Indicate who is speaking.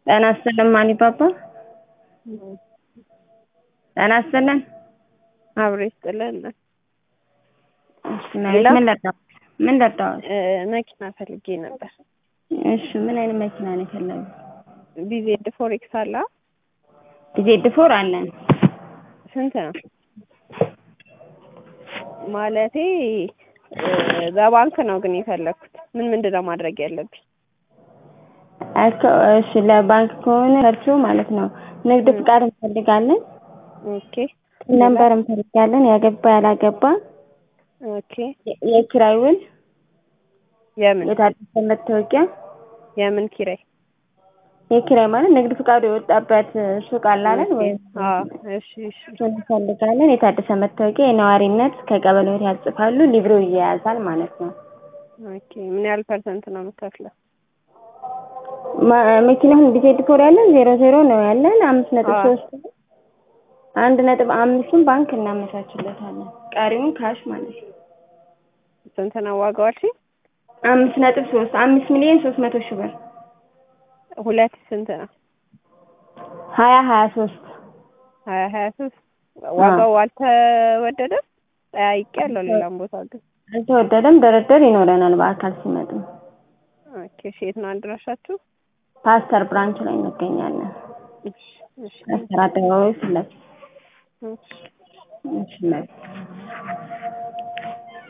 Speaker 1: ጤና ይስጥልን ማን ይባባል? ጤና ይስጥልን።
Speaker 2: አብሮ ይስጥልን።
Speaker 1: እሺ መቤት ምን ለጣሁት? ምን ለጣሁት?
Speaker 2: መኪና ፈልጌ ነበር።
Speaker 1: እሺ ምን አይነት መኪና ነው የፈለጉት?
Speaker 2: ቢዜድ ፎሬክስ አለ?
Speaker 1: ቢዜድ ፎር አለን።
Speaker 2: ስንት ነው? ማለቴ በባንክ ነው ግን የፈለኩት። ምን ምንድን ነው ማድረግ ያለብኝ?
Speaker 1: እሺ ለባንክ ከሆነ ሰርቹ ማለት ነው ንግድ ፍቃድ እንፈልጋለን።
Speaker 2: ኦኬ
Speaker 1: ነንበር እንፈልጋለን። ያገባ ያላገባ፣
Speaker 2: ኦኬ
Speaker 1: የኪራይ ውል፣
Speaker 2: የምን
Speaker 1: የታደሰ መታወቂያ።
Speaker 2: የምን ኪራይ?
Speaker 1: የኪራይ ማለት ንግድ ፍቃዱ የወጣበት ሱቅ አለ አይደል? ወይም
Speaker 2: አዎ፣ እሺ እሺ
Speaker 1: እሱን እንፈልጋለን። የታደሰ መታወቂያ፣ የነዋሪነት ከቀበሌው ያጽፋሉ። ሊብሬው ይያያዛል ማለት ነው።
Speaker 2: ኦኬ ምን ያህል ፐርሰንት ነው የምከፍለው?
Speaker 1: መኪናውን ቢዜድ ፎር ያለን ዜሮ ዜሮ ነው ያለን አምስት ነጥብ
Speaker 2: አዎ።
Speaker 1: ሶስት አንድ ነጥብ አምስቱን ባንክ እናመቻችለታለን። ቀሪውን ካሽ ማለት ነው።
Speaker 2: ስንት ነው ዋጋው አልሽኝ?
Speaker 1: አምስት ነጥብ ሶስት አምስት ሚሊዮን ሶስት መቶ ሺህ ብር
Speaker 2: ሁለት ስንት ነው?
Speaker 1: ሀያ ሀያ ሶስት
Speaker 2: ሀያ ሀያ ሶስት ዋጋው አልተወደደም? ጠያይቄያለሁ ሌላም ቦታ ግን።
Speaker 1: አልተወደደም። ድርድር ይኖረናል በአካል ሲመጡ።
Speaker 2: ኦኬ እሺ የት ነው አድራሻችሁ?
Speaker 1: ፓስተር ብራንች ላይ እንገኛለን።
Speaker 2: እሺ እሺ
Speaker 1: ፓስተር አደባባይ ፊት ለፊት
Speaker 2: እሺ
Speaker 1: እሺ መቤት